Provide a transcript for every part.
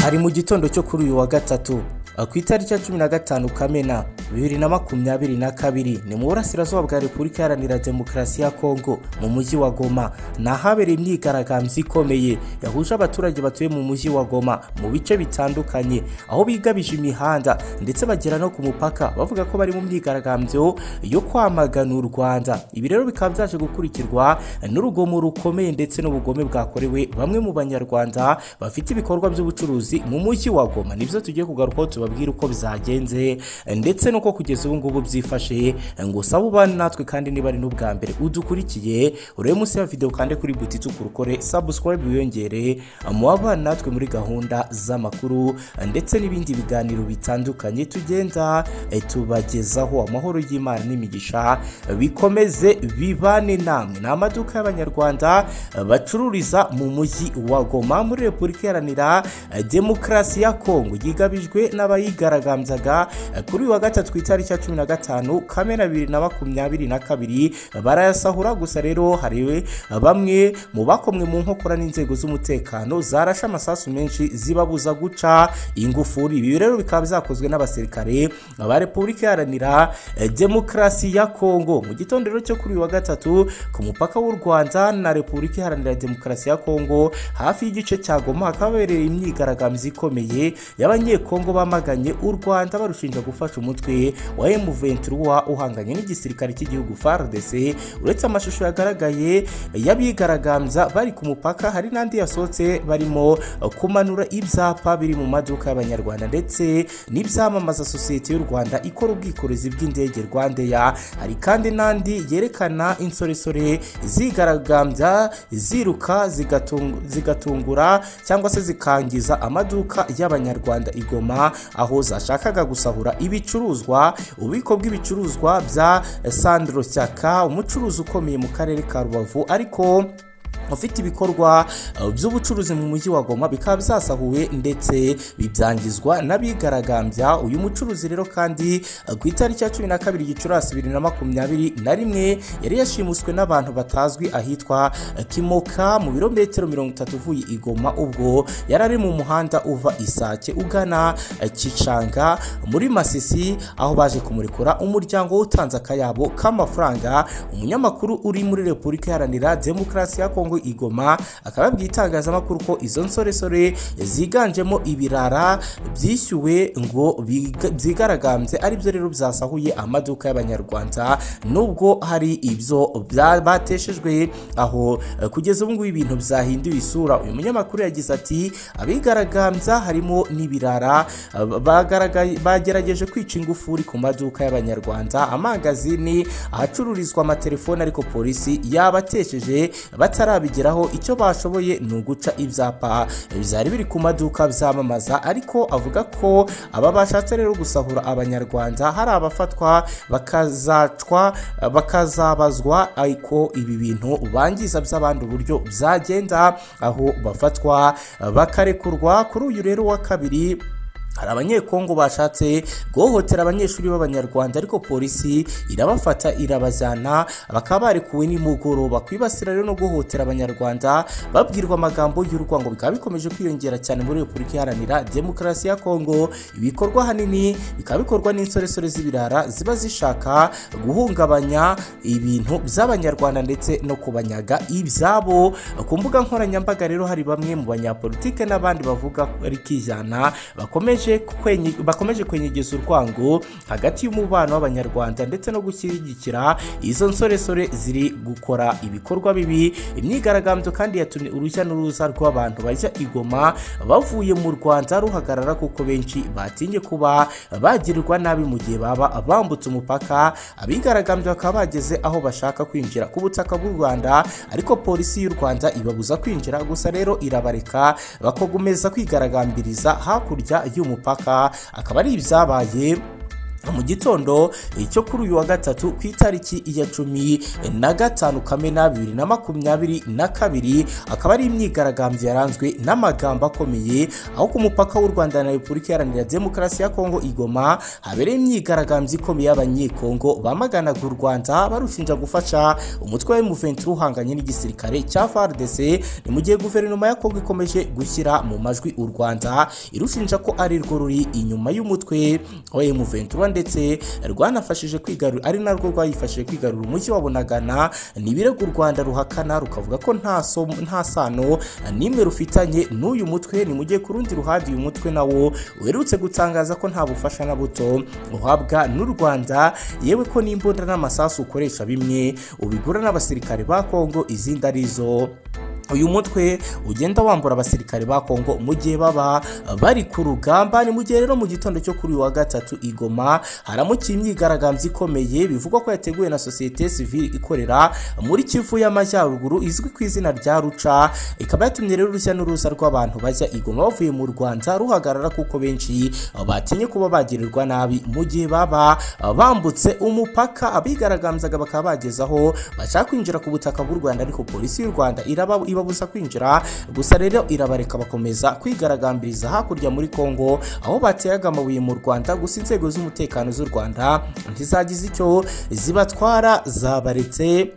hari mu gitondo cyo kuri uyu wa gatatu ku itariki ya cumi na gatanu kamena bibiri na makumyabiri na kabiri ni mu burasirazuba bwa repubulika iharanira demokarasi ya kongo mu mujyi wa goma ni ahabereye imyigaragambyo ikomeye yahuje abaturage batuye mu mujyi wa goma mu bice bitandukanye aho bigabije imihanda ndetse bagera no ku mupaka bavuga ko bari mu myigaragambyo yo kwamagana u rwanda ibi rero bikaba byaje gukurikirwa n'urugomo rukomeye ndetse n'ubugome bwakorewe bamwe mu banyarwanda bafite ibikorwa by'ubucuruzi mu mujyi wa goma nibyo tugiye kugarukaho tuba tubabwire uko bizagenze ndetse nuko kugeza ubu ngubu byifashe ngo sabe ubane natwe kandi niba ari n'ubwa mbere udukurikiye urebe munsi ya video kandi kuri buti tukurukore subscribe wiyongere mu abana natwe muri gahunda z'amakuru ndetse n'ibindi biganiro bitandukanye tugenda tubagezaho amahoro y'Imana n'imigisha bikomeze bibane namwe ni amaduka y'abanyarwanda bacururiza mu mujyi wa Goma muri Repubulika Iharanira Demokarasi ya Kongo yigabijwe n'aba bayigaragambyaga kuri uyu wa gatatu ku itariki ya cumi na gatanu kamena bibiri na makumyabiri na kabiri barayasahura gusa rero hariwe bamwe mu bakomwe mu nkokora n'inzego z'umutekano zarashe amasasu menshi zibabuza guca ingufuri ibi rero bikaba byakozwe n'abasirikare ba repubulika iharanira demokarasi ya kongo mu gitondo rero cyo kuri uyu wa gatatu ku mupaka w'u rwanda na repubulika iharanira demokarasi ya kongo hafi y'igice cya goma hakaba habereye imyigaragambyo ikomeye y'abanyekongo bamaze bamaganye u rwanda barushinja gufasha umutwe wa M23 uhanganye n'igisirikare cy'igihugu FARDC uretse amashusho yagaragaye y'abigaragambya bari ku mupaka hari n'andi yasohotse barimo kumanura ibyapa biri mu maduka y'abanyarwanda ndetse n'ibyamamaza sosiyete y'u rwanda ikora ubwikorezi bw'indege rwandeya hari kandi n'andi yerekana insoresore zigaragambya ziruka zigatungura cyangwa se zikangiza amaduka y'abanyarwanda igoma aho zashakaga gusahura ibicuruzwa ububiko bw'ibicuruzwa bya sandro cyaka umucuruzi ukomeye mu karere ka rubavu ariko ufite ibikorwa by'ubucuruzi mu mujyi wa goma bikaba byasahuwe ndetse bibyangizwa n'abigaragambya uyu mucuruzi rero kandi ku itariki ya cumi na kabiri gicurasi bibiri na makumyabiri na rimwe yari yashimuswe n'abantu batazwi ahitwa kimoka mu birometero mirongo itatu uvuye i goma ubwo yari ari mu muhanda uva isake ugana kicanga muri masisi aho baje kumurekura umuryango w'utanze akayabo k'amafaranga umunyamakuru uri muri repubulika iharanira demokarasi ya kongo igoma akaba yabwiye itangazamakuru ko izo nsoresore ziganjemo ibirara byishyuwe ngo byigaragambye aribyo rero byasahuye amaduka y'abanyarwanda nubwo hari ibyo bateshejwe aho kugeza ubu ngubu ibintu byahinduye isura uyu munyamakuru yagize ati abigaragambya harimo n'ibirara bagerageje kwica ingufuri ku maduka y'abanyarwanda amangazini ahacururizwa amatelefoni ariko polisi yabatesheje batara bigeraho icyo bashoboye ni uguca ibyapa byari biri ku maduka byamamaza ariko avuga ko aba bashatse rero gusahura abanyarwanda hari abafatwa bakazacwa bakazabazwa ariko ibi bintu bangiza by'abandi uburyo byagenda aho bafatwa bakarekurwa kuri uyu rero wa kabiri hari abanyekongo bashatse guhohotera abanyeshuri b'abanyarwanda ariko polisi irabafata irabajyana bakaba barekuwe nimugoroba kwibasira rero no guhohotera abanyarwanda babwirwa amagambo y'urwango bikaba bikomeje kwiyongera cyane muri repubulika iharanira demokarasi ya kongo ibikorwa ahanini bikaba bikorwa n'insoresore z'ibirara ziba zishaka guhungabanya ibintu by'abanyarwanda ndetse no kubanyaga ibyabo ku mbuga nkoranyambaga rero hari bamwe mu banyapolitike n'abandi bavuga rikijyana bakomeje bakomeje kwenyegeza urwango hagati y'umubano w'abanyarwanda ndetse no gushyigikira izo nsoresore ziri gukora ibikorwa bibi imyigaragambyo kandi yatumye urujya n'uruza rw'abantu bajya igoma bavuye mu rwanda ruhagarara kuko benshi batinye kuba bagirirwa nabi mu gihe baba bambutse umupaka abigaragambyo bakaba bageze aho bashaka kwinjira ku butaka bw'u rwanda ariko polisi y'u rwanda ibabuza kwinjira gusa rero irabareka bakomeza kwigaragambiriza hakurya y'umupaka akaba ari ibyabaye mu gitondo cyo kuri uyu wa gatatu ku itariki ya cumi na gatanu kamena bibiri na makumyabiri na kabiri akaba ari imyigaragambyo yaranzwe n'amagambo akomeye aho ku mupaka w'u rwanda na repubulika iharanira demokarasi ya kongo igoma habereye imyigaragambyo ikomeye y'abanyekongo bamaganaga u rwanda barushinja gufasha umutwe wa muventi uhanganye n'igisirikare cya fardc ni mu gihe guverinoma ya kongo ikomeje gushyira mu majwi u rwanda irushinja ko ari rwo ruri inyuma y'umutwe wa muventi ndetse rwanafashije kwigarura ari narwo rwayifashije kwigarura umujyi wa bunagana n'ibirego u rwanda ruhakana rukavuga ko nta so- nta sano n'imwe rufitanye n'uyu mutwe ni mu gihe ku rundi ruhande uyu mutwe nawo uherutse gutangaza ko nta bufasha na buto uhabwa n'u rwanda yewe ko n'imbunda n'amasasu ukoresha bimwe ubigura n'abasirikare ba kongo izindi ari zo uyu mutwe ugenda wambura abasirikare ba kongo mu gihe baba bari ku rugamba ni mu gihe rero mu gitondo cyo kuri uyu wa gatatu igoma haramukiye imyigaragambyo ikomeye bivugwa ko yateguwe na sosiyete sivile ikorera muri kivu y'amajyaruguru izwi ku izina rya ruca ikaba yatumye rero urujya n'uruza rw'abantu bajya igoma bavuye mu rwanda ruhagarara kuko benshi batinye kuba bagirirwa nabi mu gihe baba bambutse umupaka abigaragambyaga bakaba bageze aho bashaka kwinjira ku butaka bw'u rwanda ariko polisi y'u rwanda iraba ibabuza kwinjira gusa rero irabareka bakomeza kwigaragambiriza hakurya muri kongo aho bateyaga amabuye mu rwanda gusa inzego z'umutekano z'u rwanda ntizagize icyo zibatwara zabaretse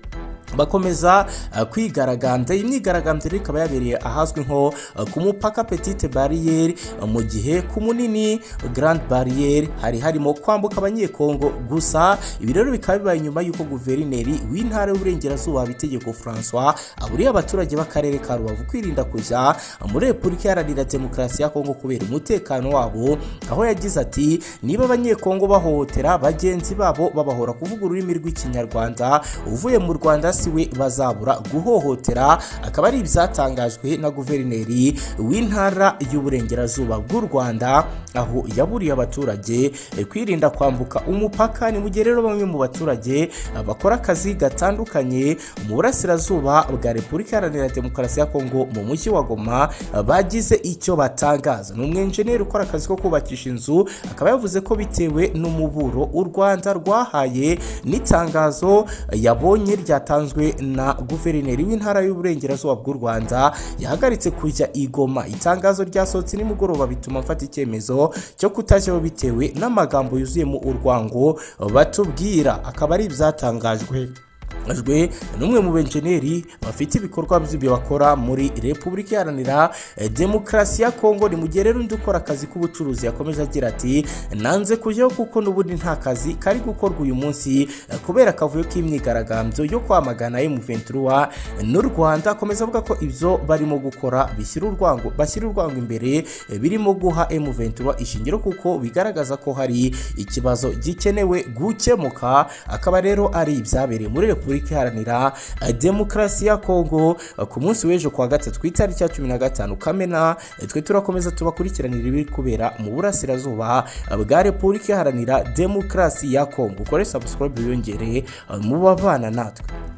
bakomeza uh, kwigaragambya iyi myigaragambyo rero ikaba yabereye ahazwi nko uh, ku mupaka petite bariyeri mu gihe ku munini grand bariyeri hari harimo kwambuka abanyekongo gusa ibi rero bikaba bibaye nyuma y'uko guverineri w'intara y'uburengerazuba bitegeko francois aburiye abaturage b'akarere ka rubavu kwirinda kujya muri repubulika iharanira demokarasi ya kongo kubera umutekano wabo aho yagize ati niba abanyekongo bahohotera bagenzi babo babahora kuvuga ururimi rw'ikinyarwanda uvuye mu rwanda si we bazabura guhohotera akaba ari ibyatangajwe na guverineri w'intara y'uburengerazuba bw'u rwanda aho yaburiye abaturage eh, kwirinda kwambuka umupaka ni mu gihe rero bamwe mu baturage eh, bakora akazi gatandukanye mu burasirazuba bwa repubulika iharanira demokarasi ya kongo mu mujyi wa goma eh, bagize icyo batangaza ni umwenjeneri ukora akazi ko kubakisha inzu akaba yavuze ko bitewe n'umuburo u rwanda rwahaye n'itangazo eh, yabonye ryatanzwe na guverineri w'intara y'uburengerazuba bw'u rwanda yahagaritse kujya igoma itangazo ryasohotse nimugoroba bituma mfata icyemezo cyo kutajyaho bitewe n'amagambo yuzuyemo urwango batubwira akaba ari ibyatangajwe jwe ni umwe mu benjeneri bafite ibikorwa by'ibyo bakora muri repubulika iharanira eh, demokarasi ya kongo ni mu gihe rero undi ukora akazi k'ubucuruzi yakomeje agira ati nanze kujyaho kuko n'ubundi nta kazi kari gukorwa uyu munsi eh, kubera akavuyo k'imyigaragambyo yo kwamagana emuventura n'u rwanda akomeza avuga ko ibyo barimo gukora bishyira urwango bashyira urwango imbere eh, birimo guha emuventura ishingiro kuko bigaragaza ko hari ikibazo gikenewe gukemuka akaba rero ari ibyabereye muri repubulika repubulika iharanira demokarasi ya kongo ku munsi w'ejo kuwa gatatu ku itariki ya cumi na gatanu kamena twe turakomeza tubakurikiranira ibiri kubera mu burasirazuba bwa repubulika iharanira demokarasi ya kongo ukore subscribe wiyongere mu babana natwe